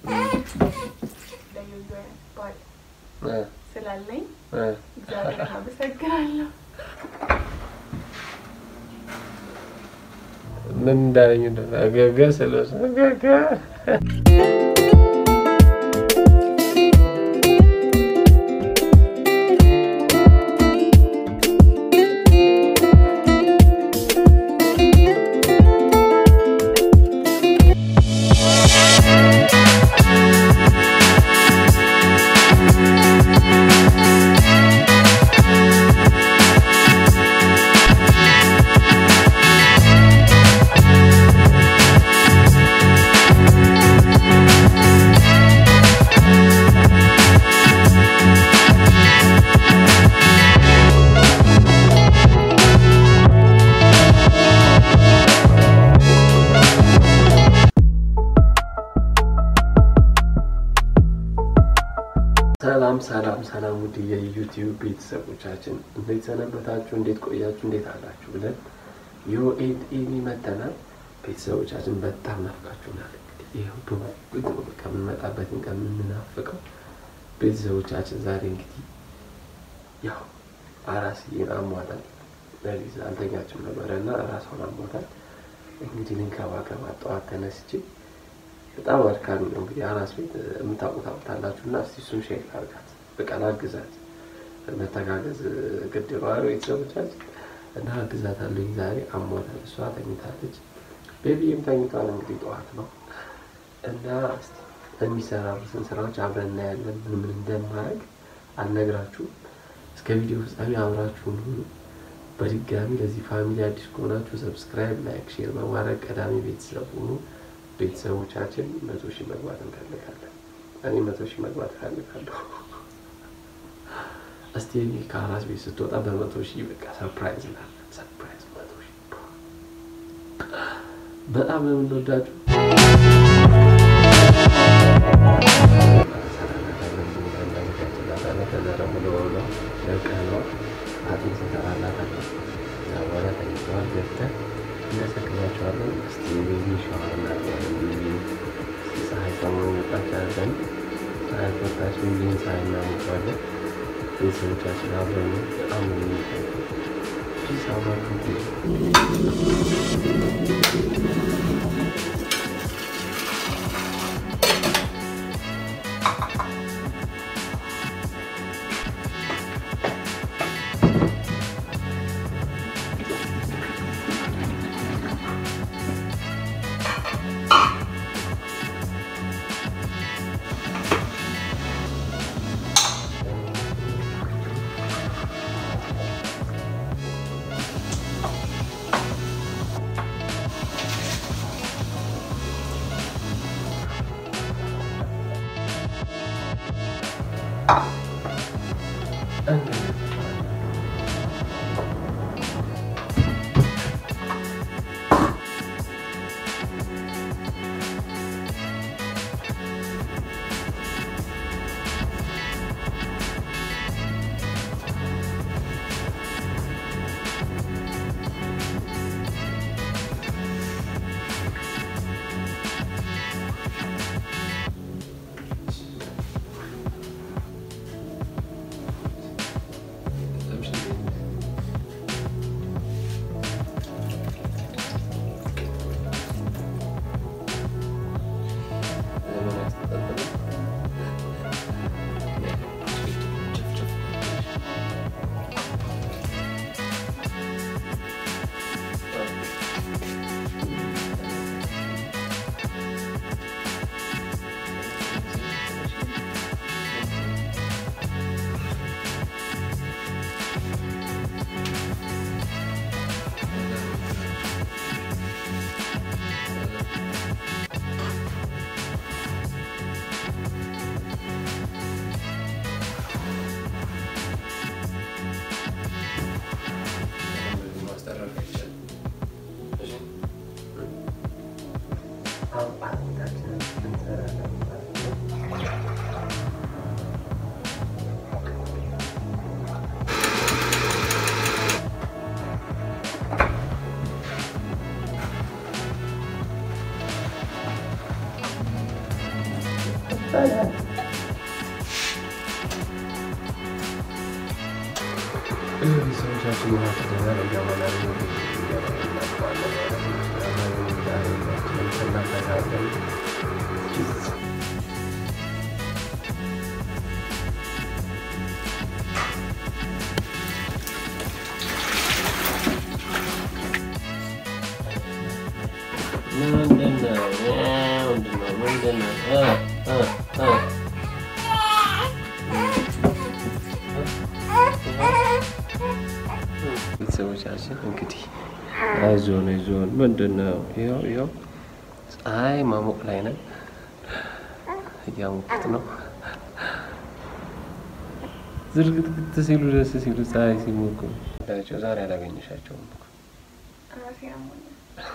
ለዩዩ ባል እ ስላለኝ እ እግዚአብሔር አመሰግናለሁ። ምን እንዳለኝ እንደገገ ስለሱ ገገ ሰላም ሰላም ሰላም ውድ የዩቲዩብ ቤተሰቦቻችን እንዴት ሰነበታችሁ? እንዴት ቆያችሁ? እንዴት አላችሁ? ብለን ዮኤድ ኤሚ መተናል። ቤተሰቦቻችን በጣም ናፍቃችሁናል። እንግዲህ ይኸው በጉጉት ነው በቃ የምንመጣበትን ቀን የምንናፍቀው። ቤተሰቦቻችን ዛሬ እንግዲህ ያው አራስዬን አሟታል። ለሊት አልተኛችም ነበረ እና ራሷን አሟታል። እንግዲህ ልንከባከባት ጠዋት ተነስቼ በጣም አድካሚ ነው። እንግዲህ አራስ ቤት የምታውቁት ታውቁታላችሁ እና እስቲ እሱን ሼር ላድርጋት፣ በቃ ላግዛት። መተጋገዝ ግድ ነው አይደል ቤተሰቦቻችን? እና አግዛታለሁኝ። ዛሬ አሟታል፣ እሷ ተኝታለች፣ ቤቢዬም ተኝቷል። እንግዲህ ጠዋት ነው እና እስቲ የሚሰራሩትን ስራዎች አብረን እናያለን። ምን ምን እንደማያውቅ አልነግራችሁም። እስከ ቪዲዮ ፍጻሜ አብራችሁን ሁኑ። በድጋሚ ለዚህ ፋሚሊ አዲስ ከሆናችሁ ሰብስክራይብ፣ ላይክ፣ ሼር በማድረግ ቀዳሚ ቤተሰብ ሁኑ። ቤተሰቦቻችን መቶ ሺህ መግባት እንፈልጋለን። እኔ መቶ ሺህ መግባት እፈልጋለሁ። እስቲ እኔ ከአራስ ቤት ስትወጣ በመቶ ሺህ በቃ ሰርፕራይዝ ና ሰርፕራይዝ መቶ ሺህ በጣም ነው የምንወዳችሁ። ከዛ ደግሞ ለሆነ ለቀነው አጥንት ሰራላታለሁ። ከዛ በኋላ ተኝተዋል ገብተን እናሰክናቸዋለን። እስቲ ቤቢ ሻወር እናደርጋለን። ቤቢ ፀሐይ ሰሞኑን ወጣች አለን። ፀሐይ ወጣች ቤቢን ፀሐይ እናሞቀዋለን። ቤተሰቦቻችን አብረን ነው በጣም ነው የሚጠቀው ፒስ አብራችሁ ይባላል። ሰዎቻችን ማስደናል እያማናል ምንድን ነው? ምንድን ነው? ምንድን ነው? እ እ እ ቤተሰቦቻችን እንግዲህ አይዞን አይዞን፣ ምንድን ነው? ይኸው ይኸው ፀሐይ ማሞቅ ላይ ነን፣ እያሞቁት ነው። ዝርግትግት ሲሉ ደስ ሲሉ ፀሐይ ሲሞቁ ዳቸው ዛሬ አላገኘሻቸውም እኮ ራሴ አሞኛል።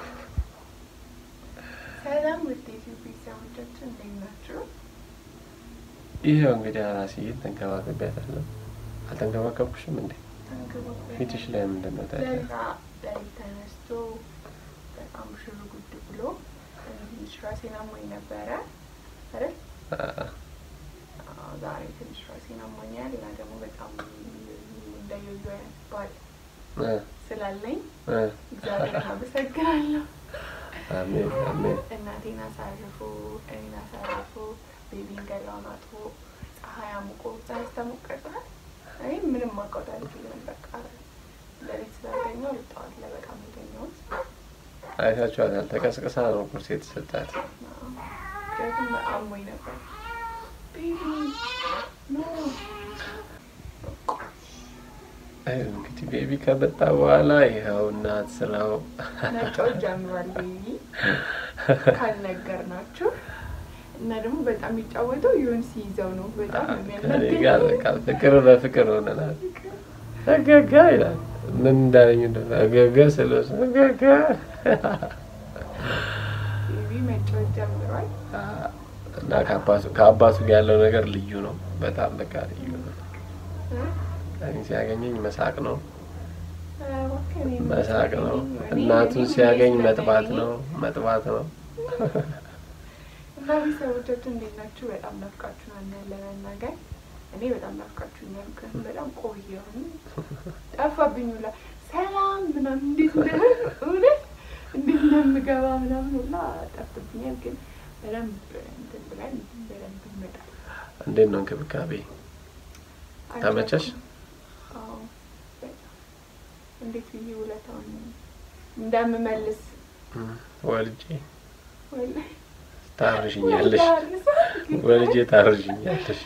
ሰላም ውድ የዩቲዩብ ቤተሰቦቻችን እንዴት ናችሁ? ይኸው እንግዲህ አራስዬን ተንከባከቢያታለሁ። አልተንከባከብኩሽም እንዴ? ተንከባክበን ፊትሽ ላይ ምንድን ነው ታዲያ? ለዛ ሌሊት ተነስቶ በጣም ሽር ጉድ ብሎ ትንሽ ራሴን አሞኝ ነበረ አይደል? አ- አዎ፣ ዛሬ ትንሽ ራሴን አሞኛል እና ደግሞ በጣም እንደየዩ አይነት ባል እ ስላለኝ እ እግዚአብሔርን አመሰግናለሁ። አሜን አሜን። እናቴን አሳርፎ እኔን አሳርፎ ቤቢን ገላውን አጥቦ ፀሐይ አሙቆ ፀሐይ ስታሞቅ ቀርጸሃል። እኔ ምንም ማውቀው አልችልም። በቃ ለቤት ስላልተኛሁ ጠዋት ላይ በጣም የተኛሁት አይታችኋታል። ተቀስቅሳ ነው ቁርስ የተሰጣት። ምክንያቱም አሞኝ ነበር። ቤቢ ኖ አይ እንግዲህ ቤቢ ከመጣ በኋላ ይኸው እናት ስራው መጫወት ጀምሯል። ቤቢ ካልነገርናችሁ እና ደግሞ በጣም የሚጫወተው ይሁን ሲይዘው ነው። በጣም ነው ከእኔ ጋር የሚያናግረው። በቃ ፍቅር በፍቅር ሆነናል። እገጋ ይላል። ምን እንዳለኝ እንደሆነ እገገ ስለው እገገ ቤቢ መጫወት ጀምሯል። እና ከአባቱ ከአባቱ ጋር ያለው ነገር ልዩ ነው። በጣም በቃ ልዩ ነው። እ? እኔ ሲያገኘኝ መሳቅ ነው ኧረ እባክህ እኔ መሳቅ ነው። እኔ- እናቱን እኔ ሲያገኝ ሁሌ መጥባት ስለሚያገኝ ነው መጥባት ነው። እና ቤተሰቦቻችን እንዴት ናችሁ? በጣም ናፍቃችሁናል ለመናገር እኔ በጣም ናፍቃችሁኛል። ምክንያቱም በጣም ቆየሁኝ ጠፋብኝ ሁላ ሰላም ምናምን እንዴት እንደ እውነት እንዴት እንደምገባ ምናምን ሁላ ጠፍቶብኛል። ግን በደንብ እንትን ብለን በደንብ ይመጣል። እንዴት ነው እንክብካቤ? ተመቸሽ? አዎ በጣም እንዴት ብዬ ውለታውን እንደምመልስ ወልጄ ወላሂ ታርሽኛለሽ፣ ወላሂ ወልጄ ታርሽኛለሽ።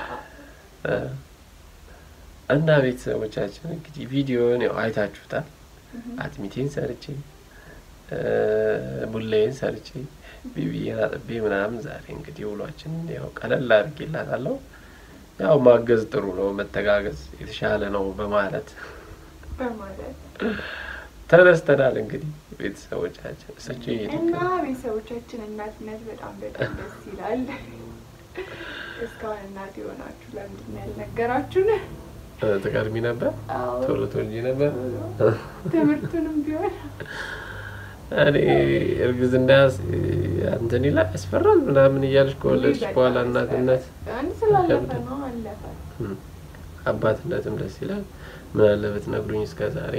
እ እና ቤተሰቦቻችን እንግዲህ ቪዲዮን ያው አይታችሁታል። አጥሚቴን ሰርቼ እ ቡላዬን ሰርቼ ቢቢዬን አጥቤ ምናምን ዛሬ እንግዲህ ውሏችን ያው ቀለል አድርጌላታለሁ። ያው ማገዝ ጥሩ ነው፣ መተጋገዝ የተሻለ ነው በማለት በማለት ተነስተናል። እንግዲህ ቤተሰቦቻችን እሰች እና ቤተሰቦቻችን እናትነት በጣም በጣም ደስ ይላል። እስካሁን እናት የሆናችሁ ለምንድን ነው ያልነገራችሁን? ትቀድሚ ነበር፣ አዎ ቶሎ ትወልጂ ነበር። ትምህርቱንም ቢሆን እኔ እርግዝና ያስ- እንትን ይላል ያስፈራል ምናምን እያልሽ ከወለድሽ በጣም በኋላ ያስፈራል። እናትነት አንድ ስላለፈ ይከብዳል። ነው አለፈ። እም፣ አባትነትም ደስ ይላል። ምን አለ ብትነግሩኝ እስከ ዛሬ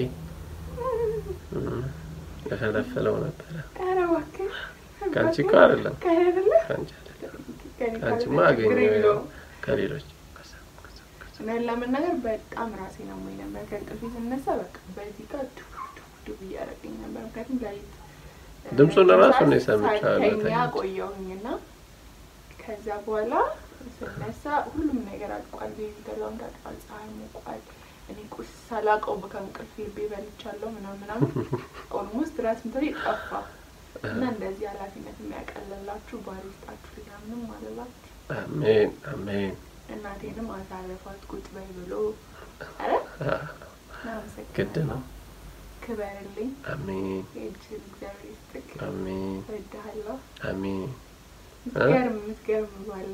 እም፣ እፈለፍለው ነበረ። ኧረ እባክህ ከአንቺ እኮ አይደለም ከእኔ አይደለ? ከአንቺ አይደለም ከእኔ ከአንቺማ ካልሆነ ችግር አገኘሁ የለውም። ከሌሎች ከዛ- ከዛ- ከዛ። እውነት ለመናገር በጣም ራሴን አሞኝ ነበር። ከእንቅልፌ ስነሳ በቃ በዚህ ጋር ዱብ ዱብ ዱብ እያደረገኝ ነበር። ምክንያቱም ሌሊት እ፣ ድምፁን እራሱ እኔ ሰዓት ሰምቼዋለሁ፣ ሳልተኛ ተኝቼ። ቆየሁኝ እና ከዛ በኋላ ስነሳ ሁሉም ነገር አልቋል። ቤቢ ገላውን ታጥቧል፣ ፀሐይ ሞቋል። እኔ ቁርስ ሳላውቀው ከእንቅልፌ ልቤ በልቻለሁ ምናምን ምናምን ኦልሞስት ራስ ምታሪ ጠፋ እና እንደዚህ ኃላፊነት የሚያቀልላችሁ ባል ይስጣችሁ፣ ሌላ ምንም አልላችሁ። አሜን አሜን። እናቴንም አሳረፏት ቁጭ በይ ብሎ አረ አ፣ ግድ ነው። ክበርልኝ አሜን የእጅህን እግዚአብሔር ይስጥቅ። አሜን እወድሃለሁ። አሜን። ምትገርም ምትገርም ባለ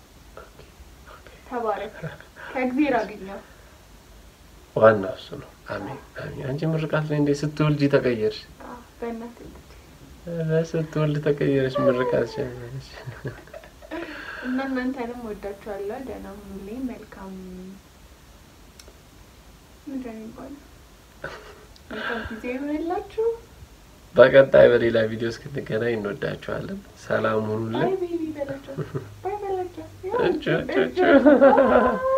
ተባረክ። ከእግዜር አግኘው። ዋናው እሱ ነው። አሜን አሜን። አንቺ ምርቃት ላይ እንዴት ስትወልጂ ተቀየርሽ? አዎ፣ በእናትህ ልጅ ኧረ ስትወልድ ተቀየረሽ። ምርቃት ሸመረሽ። እና እናንተንም ወዳችኋለሁ። ደህና ሁኑልኝ። መልካም ምንድን ነው የሚባለው? መልካም ጊዜ ይሆንላችሁ። በቀጣይ በሌላ ቪዲዮ እስክንገናኝ እንወዳችኋለን። ሰላም ባይ ሁኑልን። ቤቢ በላቸው። ባይ በላቸው። እጩ እጩ እጩ